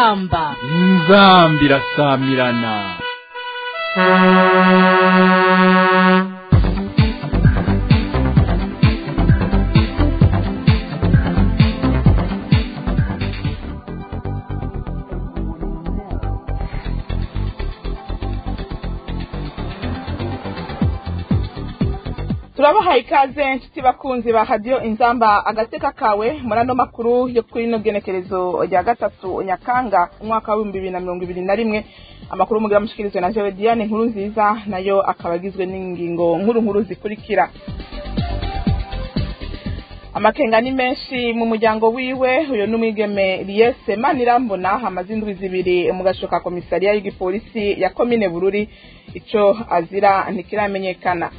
inzamba inzambi irasamirana turabahaye ikaze nshuti bakunzi ba radiyo inzamba agateka kawe muri ano makuru yo kuri ino genekerezo rya gatatu nyakanga umwaka w'ibihumbi bibiri na mirongo ibiri na rimwe amakuru mugira mushikirizwe na jewe diane nkuru nziza nayo akaba agizwe n'ingingo nkuru nkuru zikurikira amakenga ni menshi mu muryango wiwe uyu ni umwigeme liyese manirambona hamaze indwi zibiri mu gashoka komisariya y'igipolisi ya komine bururi ico azira ntikiramenyekana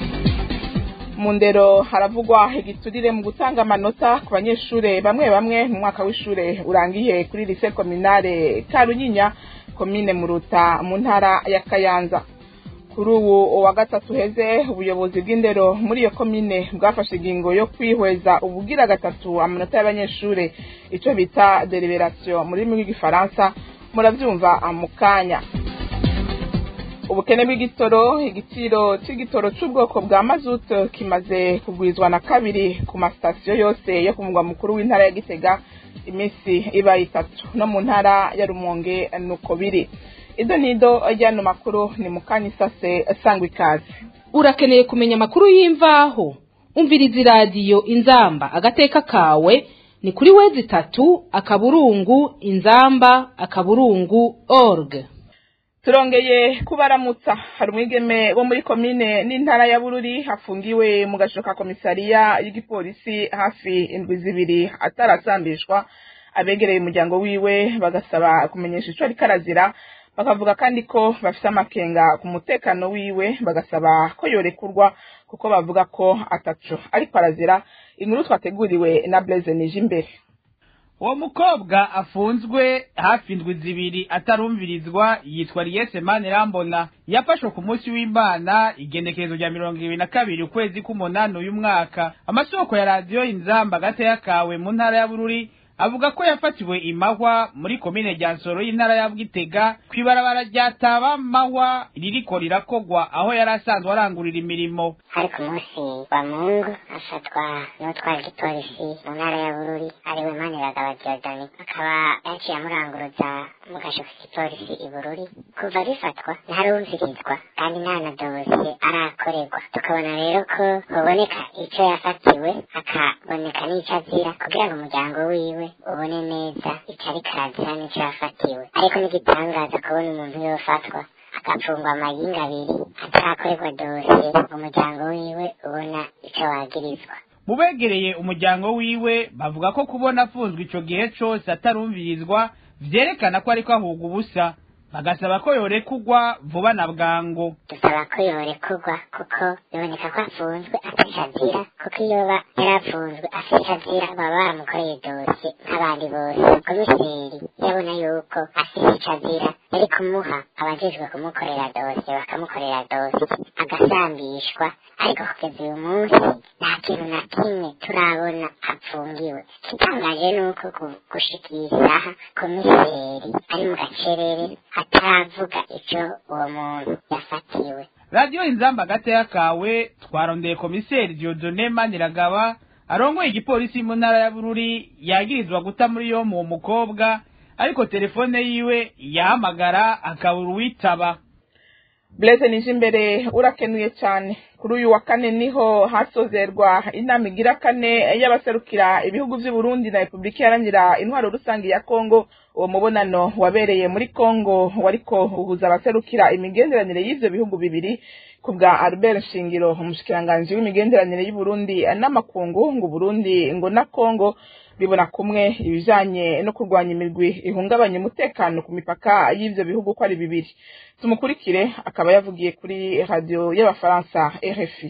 mu ndero haravugwa igiturire mu gutanga amanota ku banyeshure bamwe bamwe mu mwaka w'ishure urangiye kuri lise kominare karunyinya komine muruta mu ntara ya kayanza kuri ubu wa gatatu heze ubuyobozi bw'indero muri iyo komine bwafashe ingingo yo kwihweza ubugira gatatu amanota y'abanyeshure ico bita deliberation mu rurimi rw'igifaransa muravyumva mu kanya ubukene bw'igitoro igiciro c'igitoro c'ubwoko bwa mazutu kimaze kugwizwa na kabiri ku masitasiyo yose yo ku mugwa mukuru w'intara ya gitega iminsi ibaye itatu no mu ntara ya rumonge nuko biri ido nido ryano makuru ni mukanya isase sangwa ikaze urakeneye kumenya amakuru y'imvaho umviriza iradiyo inzamba agateka kawe ni kuri wezi itatu akaburungu inzamba akaburungu org turongeye kubaramutsa hari umwigeme wo muri komine n'intara ya bururi hafungiwe mu gashoka komisariya y'igipolisi hafi indwi zibiri atarasambishwa abegereye umuryango wiwe bagasaba kumenyesha ico ariko arazira bakavuga kandi ko bafise amakenga ku mutekano wiwe bagasaba ko yorekurwa kuko bavuga ko ataco ariko arazira inkuru twateguriwe na Blaise Nijimbere uwo mukobwa afunzwe hafi indwi zibiri atarumvirizwa yitwa liyese manirambona yafashwe ku munsi w'imana igenekerezo rya mirongo ibiri na kabiri ukwezi k'umunani uyu mwaka amasoko ya radiyo inzamba gateya kawe mu ntara ya bururi avuga ko yafatiwe imahwa muri komine rya nsoro y'intara ya bwitega kw'ibarabara rya taba mahwa ririko rirakogwa aho yari asanzwe arangurira imirimo hari ku munsi wa mungu afatwa n'utwara igipolisi mu ntara ya bururi ariwe maniragaba diodoni akaba yaciye amuranguruza mu gasho k'igipolisi i bururi kuva bifatwa ntarumvirizwa kandi nta na dosiye arakorerwa tukabona rero ko haboneka ico yafatiwe hakaboneka n'ico azira kugira ngo umuryango wiwe ubone neza ico ariko arazira n'ico yafatiwe ariko n'igitangaza kubona umuntu yofatwa agapfungwa amayinga abiri atarakorerwa dosiye umuryango wiwe ubona ico wagirizwa mu begereye umuryango wiwe bavuga ko kubona afunzwe ico gihe cose atarumvirizwa vyerekana ko ariko ahugwa ubusa bagasaba ko yorekurwa vuba na bwangu dusaba ko yorekurwa kuko biboneka ko afunzwe afise azira kuko iyo ba yarafunzwe afise azira baba baramukoreye dosiye nk'abandi bose komiseri yabona yuko afise ico azira yari kumuha abajejwe kumukorera dosiye bakamukorera dosiye agasambishwa ariko kugeza uyu munsi nta kintu na kimwe turabona apfungiwe igitangaje ni uko gushika iyi saha komiseri ari mu gacerere ataravuga ico uwo muntu yafatiwe radiyo inzamba gateya kawe twarondeye komiseri diodone maniragaba arongoye igipolisi mu ntara ya bururi yagirizwa guta muri yo mu mukobwa ariko telefone yiwe yahamagara akabura uwitaba Blaise Nijimbere urakenuye cyane kuri uyu wa kane niho hasozerwa inama igira kane y'abaserukira ibihugu vy'u Burundi na Republika Iharanira Intwaro Rusangi ya Kongo uwo mubonano wabereye muri Kongo wariko uhuza abaserukira imigenderanire y'ivyo bihugu bibiri ku bwa Albert Shingiro umushikiranganji w'imigenderanire y'u Burundi n'amakungu ngo Burundi ngo na Kongo bibona kumwe ibijanye no kurwanya imirwi ihungabanya umutekano ku mipaka y'ivyo bihugu ko ari bibiri tumukurikire akaba yavugiye kuri radio y'abafaransa RFI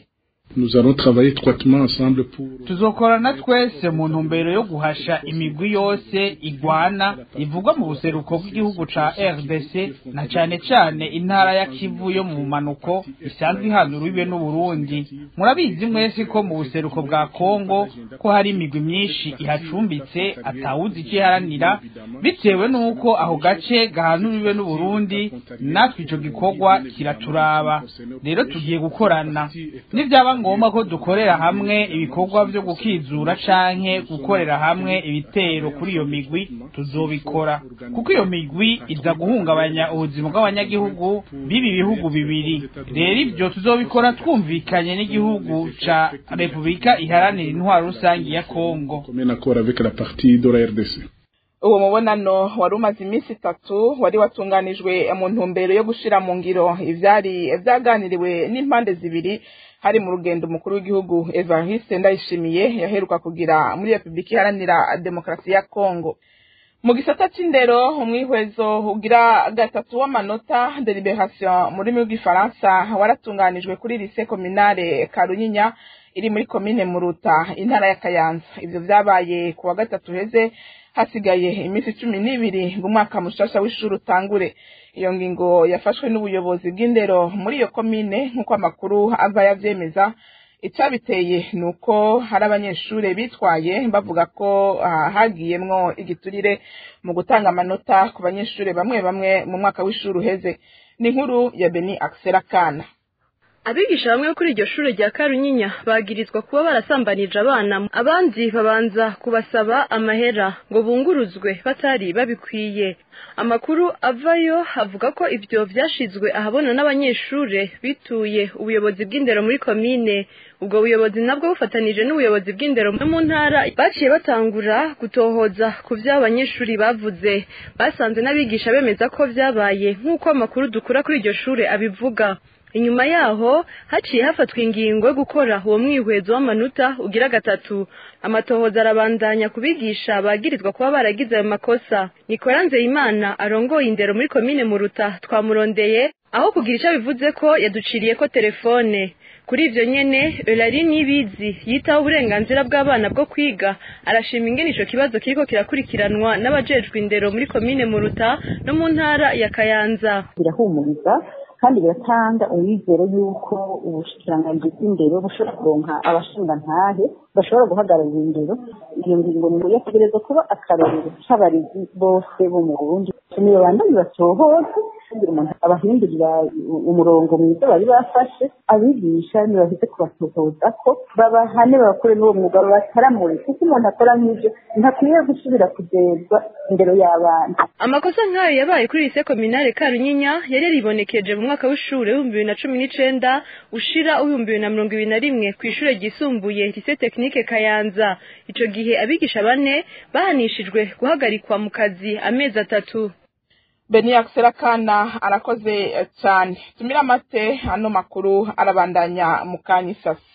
Nous allons travailler étroitement ensemble pour tuzokorana twese mu ntumbero yo guhasha imigwi yose igwana ivugwa mu buseruko bw'igihugu ca RDC na cane cane intara ya Kivu yo mu manuko isanzwe ihana urubibe n'Uburundi murabizi mwese ko mu buseruko bwa Kongo ko hari imigwi myinshi ihacumbitse atawuzi ikiharanira bitewe n'uko aho gace gahana urubibe n'Uburundi natwe ico gikorwa kiraturaba rero tugiye gukorana nivyaba ngombwa ko dukorera hamwe ibikorwa vyo gukizura canke gukorera hamwe ibitero kuri iyo migwi tuzobikora kuko iyo migwi iza guhungabanya ubuzima bw'abanyagihugu b'ibi bihugu bibiri rero ivyo tuzobikora twumvikanye n'igihugu ca Repubulika iharanira intwaro rusangi ya Kongo commun accord avec la partie de la RDC. uwo mubonano wari umaze iminsi itatu wari watunganijwe mu ntumbero yo gushira mu ngiro ivyari vyaganiriwe n'impande zibiri hari mu rugendo umukuru w'igihugu Evariste Ndayishimiye yaheruka kugira muri Repubulika Iharanira Demokarasi ya Kongo mu gisata c'indero umwihwezo ugira gatatu w'amanota deliberation mu rurimi rw'igifaransa waratunganijwe kuri lycée communale Karunyinya iri muri komine Muruta intara ya Kayanza ivyo vyabaye ku wa gatatu heze hasigaye iminsi cumi n'ibiri ngo umwaka mushasha w'ishuri utangure iyo ngingo yafashwe n'ubuyobozi bw'indero muri iyo komine nk'uko amakuru ava yavyemeza icabiteye ni uko hari abanyeshure bitwaye bavuga ko ah, hagiyemwo igiturire mu gutanga amanota ku banyeshure bamwe bamwe mu mwaka w'ishuri uheze ni inkuru ya beni akisera kana abigisha bamwe kuri iryo shuri rya Karunyinya bagirizwa kuba barasambanije abana abandi babanza kubasaba amahera ngo bunguruzwe batari babikwiye amakuru avayo avuga ko ivyo vyashizwe ahabona n'abanyeshure bituye ubuyobozi bw'indero muri komine ubwo buyobozi nabwo bufatanije n'ubuyobozi bw'indero no mu ntara baciye batangura gutohoza ku vyo abanyeshuri bavuze basanze n'abigisha bemeza ko vyabaye nk'uko amakuru dukura kuri iryo shure abivuga inyuma yaho haciye hafatwa ingingo yo gukora uwo mwihwezo w'amanota ugira gatatu amatohoza arabandanya kubigisha bagirizwa kuba baragize ayo makosa nikora nzeyimana arongoye indero muri komine muruta twamurondeye aho kugira ico bivuze ko yaduciriye ko telefone kuri ivyo nyene Eulari Nibizi yitaho uburenganzira bw'abana bwo kwiga arashima ingene ico kibazo kiriko kirakurikiranwa n'abajejwe indero muri komine Muruta no mu ntara ya Kayanza birahumuriza kandi biratanga umwizero y'uko ubushikiranganji bw'indero bushobora kuronka abashingantahe bashobora guhagararira indero iyo ngingo ni yategerezwa kuba akarorero c'abarezi bose bo mu burundi niyo bandanye batohoza kugira umuntu abahindurira umurongo mwiza bari bafashe abigisha ntibaheze kubatohoza ko babahane bakore n'uwo mwuga bataramure kuko umuntu akora nk'ivyo ntakwiye gusubira kugezwa indero y'abana amakosa nk'ayo yabaye kuri lycée communale Karunyinya yari yaribonekeje mu mwaka w'ishure w'ibihumbi bibiri na cumi n'icenda ushira w'ibihumbi bibiri na mirongo ibiri na rimwe kw'ishure ryisumbuye lycée technique Kayanza ico gihe abigisha bane bahanishijwe guhagarikwa mu kazi amezi atatu beni akisera kana arakoze cyane tumira amate ano makuru arabandanya mu kanya isasi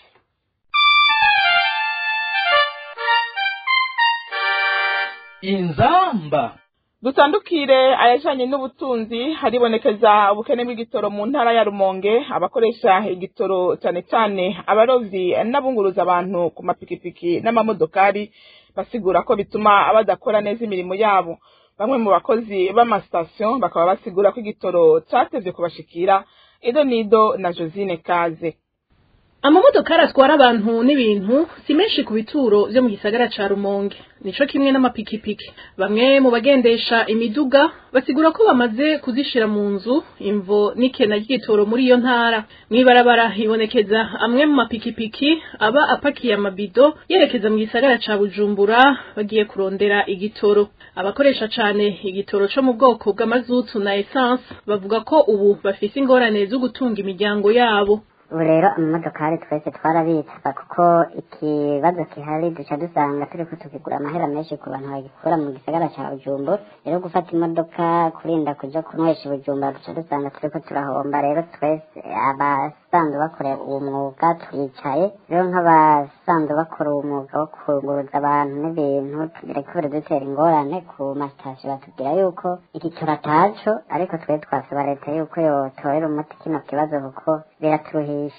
inzamba dutandukire ayajanye n'ubutunzi haribonekeza ubukene bw'igitoro mu ntara ya rumonge abakoresha igitoro cyane cyane abarovyi n'abunguruza abantu ku mapikipiki n'amamodokari basigura ko bituma badakora neza imirimo yabo bamwe mu bakozi b'amasitasiyo bakaba basigura ko igitoro catevye kubashikira ido nido na josine kaze amamodokari atwara abantu n'ibintu si menshi ku bituro vyo mu gisagara ca rumonge nico kimwe n'amapikipiki bamwe mu bagendesha imiduga basigura ko bamaze kuzishira mu nzu imvo n'ikena ry'igitoro muri iyo ntara mw'ibarabara hibonekeza amwe mu mapikipiki aba apakiye amabido yerekeza mu gisagara ca bujumbura bagiye kurondera igitoro abakoresha cane igitoro co mu bwoko bw'amazutu na essence bavuga ko ubu bafise ingorane zo gutunga imiryango yabo ubu rero amamodokari twese twarabitsa kuko ikibazo gihari duca dusanga turi ko tukigura amahera menshi ku bantu bagikura mu gisagara ca bujumbura rero gufata imodoka kurinda kuja kunywesha ibujumbura duca dusanga turi ko turahomba rero twese abasanzwe bakorera uwo mwuga turicaye rero nk'abasanzwe bakora uwo mwuga wo kunguruza abantu n'ibintu biriko biradutera ingorane ku masitasiyo batubwira yuko igitoro ataco ariko twe twasaba leta yuko yotorera umuti kino kibazo kuko biraturuhisha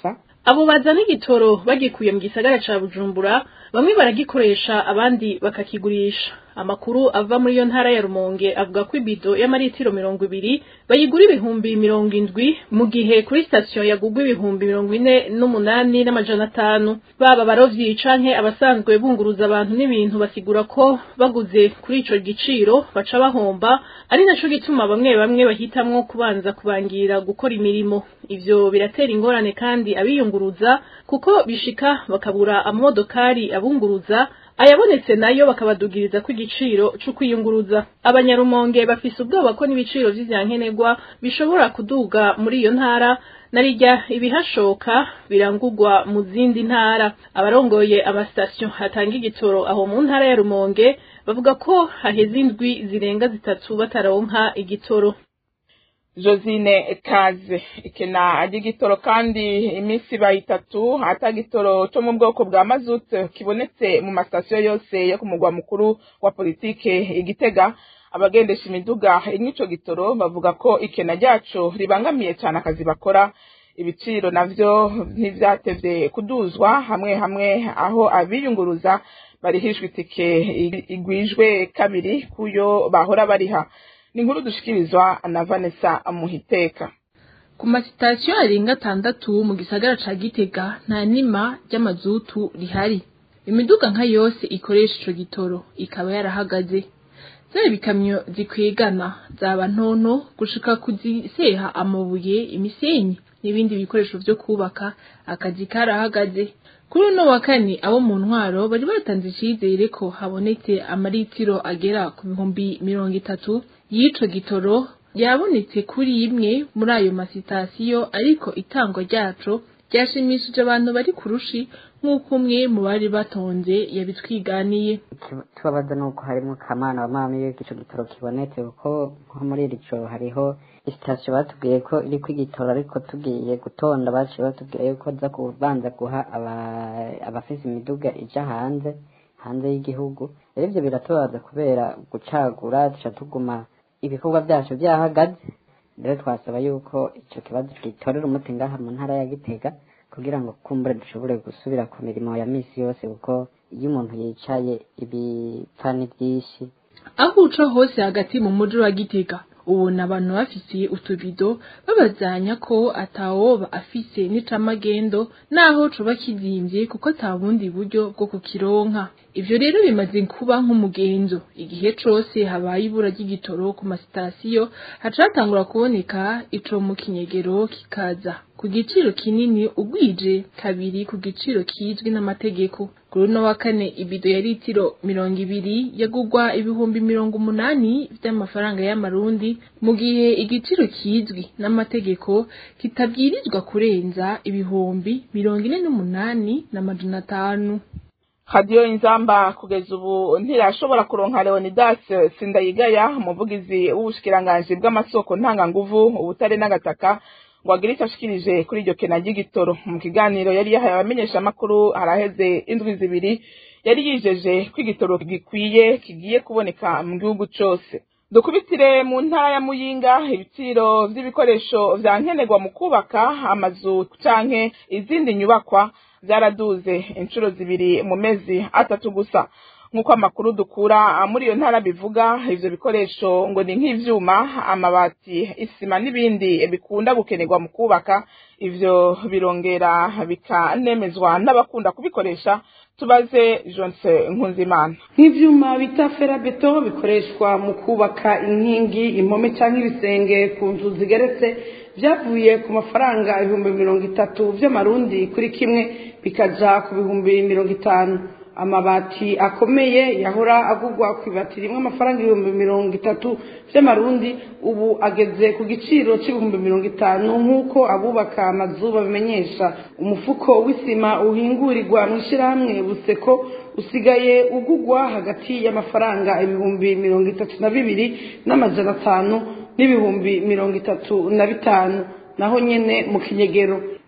abo bazana igitoro bagikuye mu gisagara ca bujumbura bamwe baragikoresha abandi bakakigurisha amakuru ava muri iyo ntara ya rumonge avuga ko ibido y'amaritiro mirongo ibiri bayigura ibihumbi mirongo indwi mu gihe kuri sitasiyo yagugwa ibihumbi mirongo ine n'umunani n'amajana atanu baba abarovyi canke abasanzwe bunguruza abantu n'ibintu basigura ko baguze kuri ico giciro baca bahomba ari naco gituma bamwe bamwe bahitamwo kubanza kubangira gukora imirimo ivyo biratera ingorane kandi abiyunguruza kuko bishika bakabura amamodokari abunguruza ayabonetse nayo bakabadugiriza ko igiciro cyo kwiyunguruza abanyarumonge bafise ubwoba ko n'ibiciro vy'ivyankenerwa bishobora kuduga muri iyo ntara narijya ibihashoka birangurwa mu zindi ntara abarongoye amasitasiyo hatanga igitoro aho mu ntara ya rumonge bavuga ko haheze indwi zirenga zitatu bataronka igitoro josine kaze ikena ry'igitoro kandi iminsi ibaye itatu atagitoro cyo mu bwoko bwa mazutu kibonetse mu masitasiyo yose yo ku mugwa mukuru wa politike igitega abagendesha imiduga iny'ico gitoro bavuga ko ikena ryaco ribangamiye cyane akazi bakora ibiciro navyo ntivyatevye kuduzwa hamwe hamwe aho abiyunguruza barihishwa itike igwijwe kabiri kuyo bahora bariha ni inkuru dushikirizwa na Vanessa Muhiteka ku masitasiyo arenga atandatu mu gisagara ca Gitega nta nima ry'amazutu rihari imiduga nka yose ikoresha ico gitoro ikaba yarahagaze zaba ibikamyo zikwegana zaba ntonto gushika kuziseha amabuye imisenyi n'ibindi bikoresho vyo kubaka akazi karahagaze kuri uno wa kane abo mu ntwaro bari batanze icizere ko habonetse amaritiro agera ku bihumbi mirongo itatu y'ico gitoro yabonetse kuri imwe muri ayo masitasiyo ariko itangwa ryaco ryashimishije abantu bari kurushi nk'uko umwe mu bari batonze yabitwiganiye tubabaza nuko harimo kamana wa mama iyo ico gitoro kibonetse kuko nko muri iri joro hariho isitasiyo batubwiye ko iriko igitoro ariko tugiye gutonda baciye batubwiye yuko za kubanza guha abafise imiduga ija hanze hanze y'igihugu rero ivyo biratubabaza kubera gucagura duca tuguma ibikorwa vyacu vyahagaze rero twasaba yuko ico kibazo gitorera umuti ngaha mu ntara ya gitega kugira ngo kumbure dushobore gusubira ku mirimo ya misi yose kuko iyo umuntu yicaye ibipfa ni vyinshi aho uca hose hagati mu muji wa gitega ubona abantu bafise utubido babazanya ko atawoba afise n'icamagendo naho coba kizimvye kuko ata bundi buryo bwo kukironka ivyo rero bimaze kuba nk'umugenzo igihe cose habaye ibura ry'igitoro ku masitasiyo haca hatangura kuboneka ico mu kinyegero kikaza ku giciro kinini ugwije kabiri ku giciro kizwi n'amategeko kuri uno wa kane ibido ya litiro mirongo ibiri yagugwa ibihumbi mirongo umunani vy'amafaranga y'amarundi mu gihe igiciro kizwi n'amategeko kitabwirizwa kurenza ibihumbi mirongo ine n'umunani n'amajana atanu radiyo inzamba kugeza ubu ntirashobora kuronka leonidas sindayigaya umuvugizi w'ubushikiranganji bw'amasoko ntanganguvu ubutare n'agataka ngo agire icyo ashikirije kuri iryo kena ry'igitoro mu kiganiro yari yahaye abamenyeshamakuru haraheze indwi zibiri yari yijeje ko igitoro gikwiye kigiye kuboneka mu gihugu cyose dukubitire mu ntara ya muyinga ibiciro by'ibikoresho vya nkenerwa mu kubaka amazu canke izindi nyubakwa byaraduze inshuro zibiri mu mezi atatu gusa nk'uko amakuru dukura muri iyo ntara bivuga ivyo bikoresho ngo ni nk'ivyuma amabati isima n'ibindi bikunda gukenerwa mu kubaka ivyo birongera bikanemezwa n'abakunda kubikoresha tubaze jonse nkunzimana nk'ivyuma bita ferabeto bikoreshwa mu kubaka inkingi impome cyangwa ibisenge ku nzu zigeretse byavuye ku mafaranga ibihumbi mirongo itatu vy'amarundi kuri kimwe bikaja ku bihumbi mirongo itanu amabati akomeye yahora agugwa ku ibati rimwe amafaranga ibihumbi mirongo itatu by'amarundi ubu ageze ku giciro cy'ibihumbi mirongo itanu nk'uko abubaka amazu babimenyesha umufuko w'isima uhingurirwa mu ishyirahamwe buseko usigaye ugugwa hagati y'amafaranga ibihumbi mirongo itatu na bibiri n'amajana atanu n'ibihumbi mirongo itatu na bitanu naho nyene mu kinyegero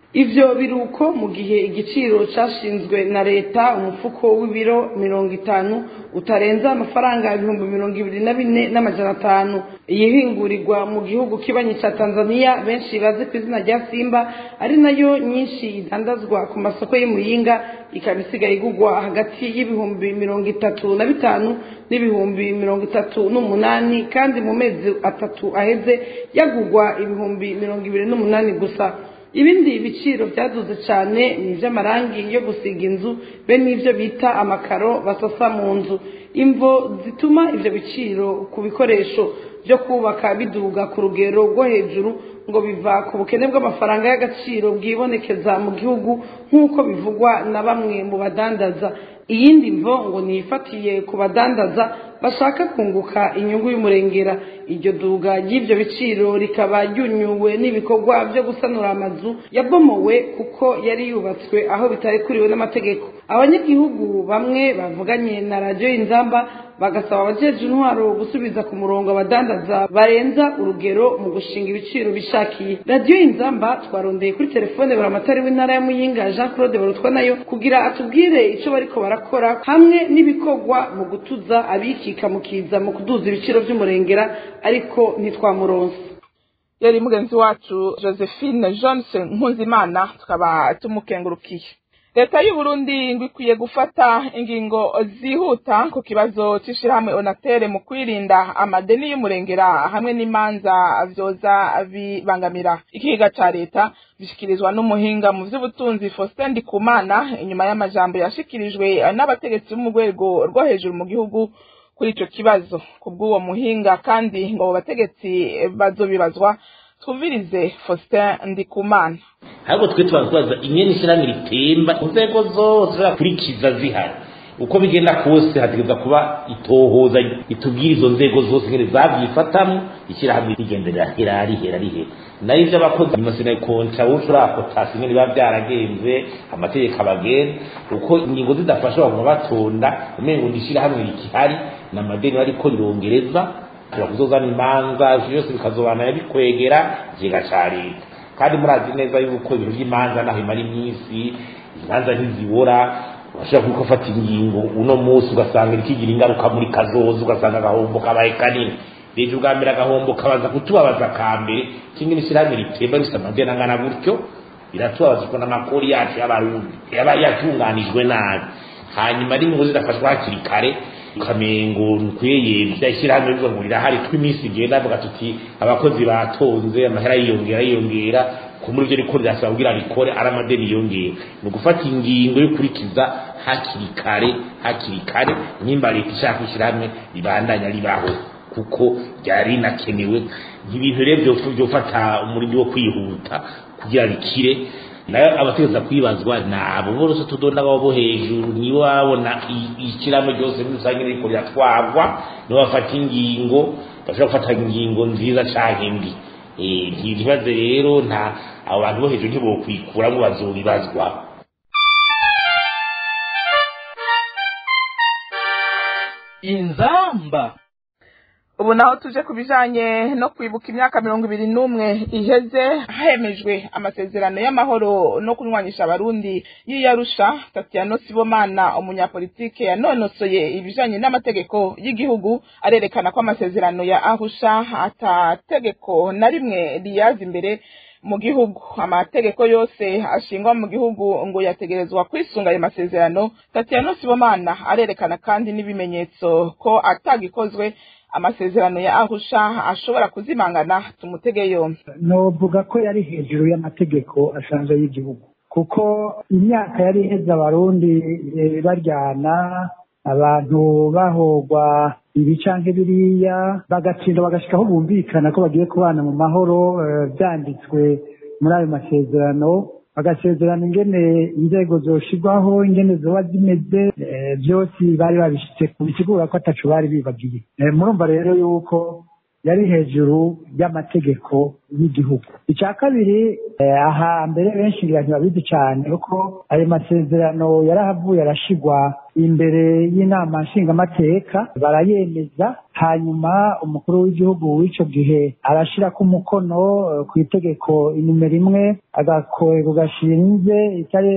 ivyo biruko mu gihe igiciro cashinzwe na leta umufuko w'ibiro mirongo itanu utarenza amafaranga ibihumbi mirongo ibiri na bine n'amajana atanu iyihingurirwa mu gihugu kibanyi ca tanzania benshi bazi ku izina rya simba ari nayo nyinshi idandazwa ku masoko y'imuyinga ikaba isigaye igugwa hagati y'ibihumbi mirongo itatu na bitanu n'ibihumbi mirongo itatu n'umunani kandi mu mezi atatu aheze yagugwa ibihumbi mirongo ibiri n'umunani gusa ibindi biciro byaduze cyane ni iby'amarangi yo gusiga inzu be n'ibyo bita amakaro basasa mu nzu imvo zituma ibyo biciro ku bikoresho byo kubaka biduga ku rugero rwo hejuru ngo biva ku bukene bw'amafaranga y'agaciro bwibonekeza mu gihugu nk'uko bivugwa na bamwe mu badandaza iyindi mvo ngo niyifatiye ku badandaza bashaka kunguka inyungu y'umurengera iryo duga ry'ibyo biciro rikaba ryunyuwe n'ibikorwa byo gusanura amazu yabomowe kuko yari yubatswe aho bitarekuriwe n'amategeko abanyagihugu bamwe bavuganye na radiyo y'inzamba bagasaba abajeje intwaro gusubiza ku murongo abadandaza barenza urugero mu gushinga ibiciro bishakiye radiyo y'inzamba twarondeye kuri telefone buramatari w'intara ya muyinga jean claude barutwa nayo kugira atubwire icyo bariko barakora hamwe n'ibikorwa mu gutuza abikika mukiza mu kuduza ibiciro by'umurengera ariko ntitwamuronse yari mugenzi wacu josephine johnson nkunzimana tukaba tumukengurukiye leta y'u Burundi ngo ikwiye gufata ingingo zihuta ku kibazo cy'ishyirahamwe onatere mu kwirinda amadeni y'umurengera hamwe n'imanza vyoza bibangamira ikiga ca leta bishyikirizwa n'umuhinga mu vy'ubutunzi Faustin Ndikumana inyuma y'amajambo yashikirijwe n'abategetsi bo mu rwego rwo hejuru mu gihugu kuri ico kibazo kubw'uwo muhinga kandi ngo abo bategetsi bazobibazwa twumvirize Faustin Ndikumana ahubwo twe tubaza imyenda ishyirahamwe ritemba inzego zose zakurikiza zihari uko bigenda kose hategereza kuba itohoza itubwira izo nzego zose ngene zavyifatamo ishyirahamwe rigendera hera rihera rihera nayo ivyo abakozi amasina kontra wowe urakotasi ngene biba byaragenze amategeko abagenda uko ingingo zidafasha baguma batonda umengo ni ishyirahamwe rikihari n'amadeni bariko rirongereza ashobora kuzozana imanza vyose bikazobana bikwegera ikigega ca leta kandi murazi neza yuko ibintu by'imanza naho imara iminsi imanza ntizibora urashobora kuko ufata ingingo uno munsi ugasanga ikigira ingaruka muri kazoza ugasanga agahombo kabaye kanini rero ubwa mbere agahombo kabaza kutubabaza ka mbere kimwe n'ishyirahamwe ritemba rifite amadeni angana gutyo biratubabaza kuko n'amakori yacu y'abarundi yaba yatunganijwe nabi hanyuma n'ingingo zidafashwa hakiri kare ukamengo nkweyevya ishyirahamwe bivuga ngo rirahari tw'iminsi igenda avuga tuti abakozi batonze amahera yiyongera yiyongera ku muri ivyo riko rirasaba kugira rikore ari amadeni yiyongera ni ugufata ingingo yo kurikiza hakiri kare hakiri kare nimba leta ishaka ishyirahamwe ribandanya ribaho kuko ryari rinakenewe ibintu rero vyofata umurindi wo kwihuta kugira rikire nayo abategeza kwibazwa nabo bose tudonda babo bo hejuru nibo babona ikiramo ryose muri rusange riko riratwarwa nibo bafata ingingo bashobora gufata ingingo nziza canke mbi ntibibaze rero nta abo bantu bo hejuru ntibokwikuramo bazobibazwa inzamba ubu naho tuje ku bijanye no kwibuka imyaka mirongo ibiri n'umwe iheze hemejwe amasezerano y'amahoro no kunywanisha abarundi y'iyarusha tatiano sibomana umunyapolitike yanonosoye ibijanye n'amategeko y'igihugu arerekana ko amasezerano ya ahusha atategeko na rimwe riyaza imbere mu gihugu amategeko yose ashingwa mu gihugu ngo yategerezwa kwisunga ayo masezerano tatiano sibomana arerekana kandi n'ibimenyetso ko atagikozwe amasezerano ya ahusha ashobora kuzimangana tumutege yombi novuga ko yari hejuru y'amategeko asanzwe y'igihugu kuko imyaka yari iheze abarundi baryana abantu bahogwa ibi canke biriya bagatsinda bagashika aho bumvikana ko bagiye kubana mu mahoro byanditswe muri ayo masezerano bagasezerana ingene inzego zoshirwaho ingene zoba zimeze byose bari babishitse bisigura ko ataco bari bibagiye murumva rero yuko yari hejuru y'amategeko y'igihugu icya kabiri aha mbere benshi ngira ntibabizi cyane kuko ayo masezerano yarahavuye arashigwa imbere y'inama nshingamateka barayemeza hanyuma umukuru w'igihugu w'icyo gihe arashyira ku mukono eh, ku itegeko inimero imwe agakorero gashinze itari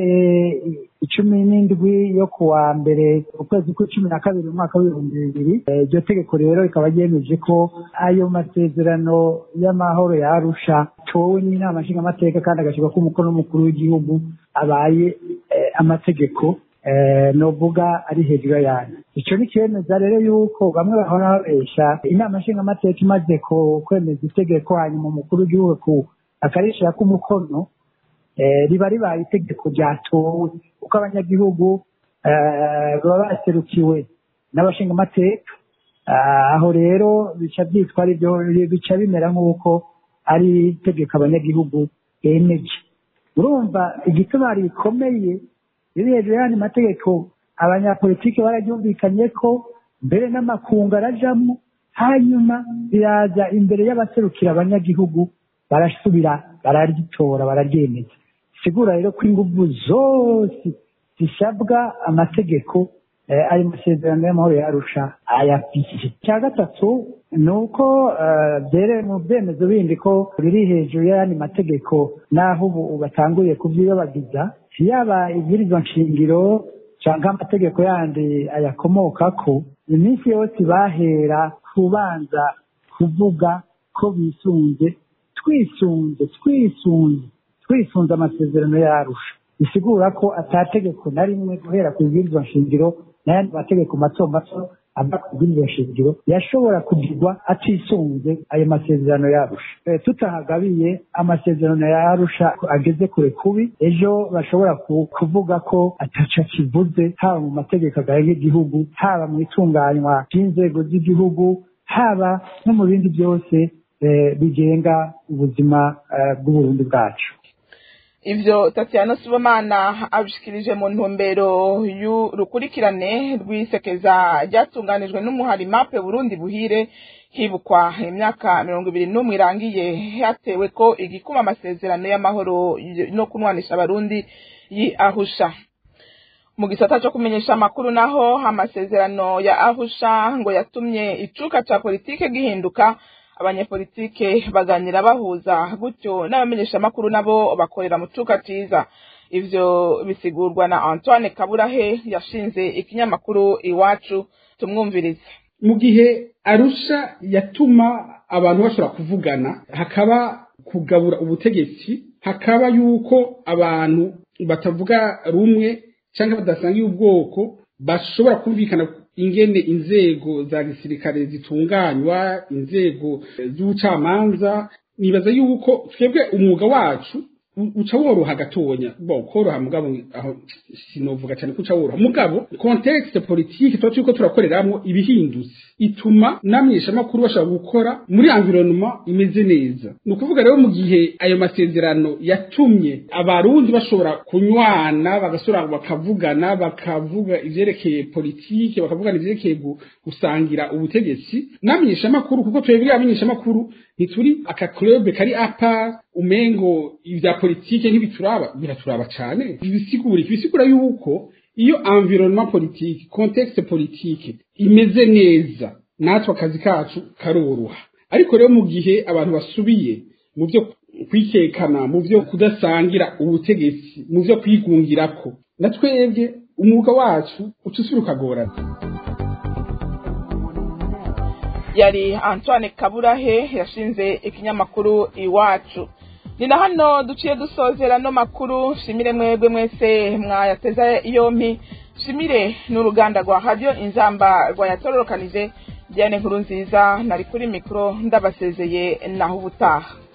icumi n'indwi yo ku wa mbere ukwezi kw'icumi na kabiri umwaka w'ibihumbi bibiri Eh, iryo tegeko rero rikaba ryemeje ko ayo masezerano y'amahoro ya arusha towe n'inama nshingamateka kandi agashyirwa k'umukono w'umukuru w'igihugu abaye eh, amategeko eh, novuga ari hejuru yanyu icyo ni cyemeza rero yuko bamwe bahora babesha inama nshingamateka imaze ku- kwemeza itegeko hanyuma umukuru w'igihugu akarishyira k'umukono eh, riba ribaye itegeko ryatowe kuko abanyagihugu eh, baba baserukiwe n'abashingamateka Ah, aho rero bica byitwa ari byo bica bimera nk'uko ari itegeko abanyagihugu bemeje urumva igituma rikomeye riri hejuru y'andi mategeko abanyapolitiki bararyumvikanye ko mbere n'amakungu arajamo hanyuma biraza imbere y'abaserukira abanyagihugu barasubira bararitora bararyemeza sigura rero ko ingufu zose zisabwa amategeko eh, ari masezerano y'amahoro yarusha ayafise icya gatatu ni uko eh, byere mu byemezo bindi ko biri hejuru y'ayandi mategeko n'aho ubu batanguye kubyiyobagiza yaba ibwirizwa nshingiro cyangwa amategeko yandi ayakomokako iminsi yose bahera kubanza kuvuga ko bisunze twisunze twisunze twisunze amasezerano yarusha bisigura ko atategeko na rimwe guhera ku bwirizwa nshingiro n'ayandi mategeko mato mato ava ku bwirizwa nshingiro yashobora kugirwa atisunze ayo masezerano yarusha Eh, tutahagabiye amasezerano yarusha ageze kure kubi ejo bashobora ku- kuvuga ko ataca kivuze haba mu mategeko agenga igihugu haba mu itunganywa ry'inzego z'igihugu haba no mu bindi byose eh, bigenga ubuzima eh, bw'uburundi bwacu ivyo Tatiana Sibomana abishikirije mu ntumbero y'urukurikirane rw'isekeza ryatunganijwe n'umuhari mape Burundi buhire hibukwa imyaka mirongo ibiri n'umwe irangiye hatewe ko igikuma amasezerano y'amahoro no kunwanisha abarundi yi ahusha mu gisata cyo kumenyesha amakuru naho amasezerano ya ahusha ngo yatumye icuka ca politike gihinduka abanyepolitike baganira bahuza gutyo n'abamenyesha amakuru nabo bakorera mu cuka ciza ivyo bisigurwa na Antoine Kaburahe yashinze ikinyamakuru iwacu tumwumvirize mu gihe arusha yatuma abantu bashobora kuvugana hakaba kugabura ubutegetsi hakaba yuko abantu batavuga rumwe cyangwa badasangiye ubwoko bashobora kumvikana ingene inzego za gisirikare zitunganywa inzego z'ubucamanza nibaza yuko twebwe umwuga wacu u- uca woroha gatonya bo koroha mugabo aho sinovuga cyane ko uca woroha mugabo contexte politique tuba turiko turakoreramwo ibihindutse ituma n'amenyeshamakuru bashobora gukora muri environnement imeze neza ni ukuvuga rero mu gihe ayo masezerano yatumye abarundi bashobora kunywana bagasubira bakavugana bakavuga ivyerekeye politike bakavugana ivyerekeye gu- gusangira ubutegetsi n'amenyeshamakuru kuko twebwe abamenyeshamakuru ntituri aka club kari apa umengo ibya politike ntibituraba biraturaba cane ibisigura iki bisigura yuko iyo environnement politique contexte politique imeze neza natwe akazi kacu karoroha ariko rero mu gihe abantu basubiye mu byo kwikekana mu byo kudasangira ubutegetsi mu byo kwigungirako na twebwe umwuga wacu uca usubira ukagorana yari Antoine Kaburahe yashinze ikinyamakuru iwacu ni na hano duciye dusozera no makuru shimire mwebwe mwese mwayateza yompi shimire n'uruganda rwa radio inzamba rwayatororokanije Diane nkuru nziza nari kuri mikro ndabasezeye naho ubutaha